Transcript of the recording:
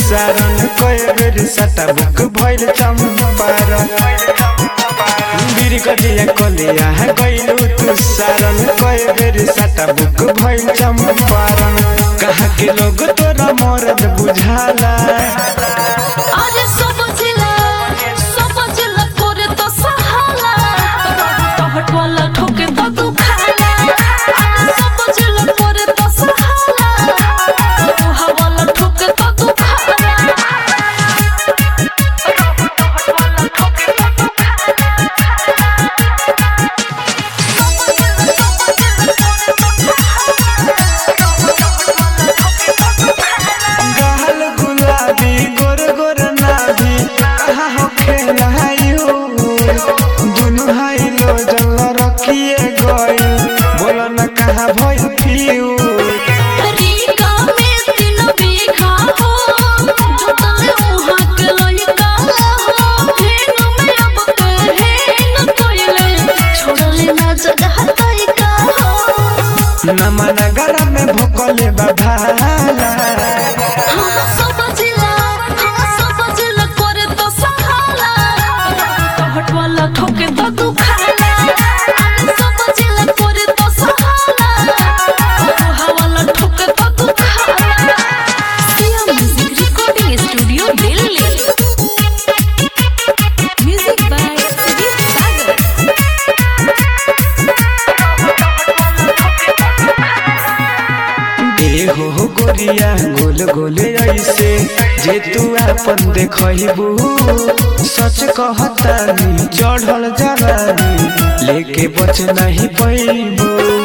सारन कए बेर सटा बुक भइल चम्पारण बीर कदिया कलिया गइलु तू सारन कए बेर सटा बुक भइल चम्पारण कहाँ के लोग तोरा मरद बुझाला अरे सब जिला सब जिला करे तो सहाला टहट वाला ठोके तो दुखाला अरे सब जिला करे तो सहाला लोहा वाला ठोके तो दुखाला टहट वाला ठोके तो गाल गुलाबी गोर गोर नाभी कहाँ हो खेलायु दुनु हाई लो जल रखिए गइल बोलो न कहाँ भइल फिऊ रीगा में तीन बीघा हो जोतले उहाँ के लइका हो हेन में अब के हेन कोइले छोड़ले ना जगह तइका हो नमन गरा में भोकले बाभाला हाँ सब जिला हाँ सब जिला करे तो सहाला टहट वाला ठोके तो दुखाला अरे सब जिला करे तो सहाला लोहा वाला ठोके तो दुखाला Siya music recording studio Delhi music by Sudeep Sagar देहो हो गोरिया गोल गोल ऐसे जे तू आपन देखबू सच कहतानी चढ़ल जवानी लेके बच नहीं पैबू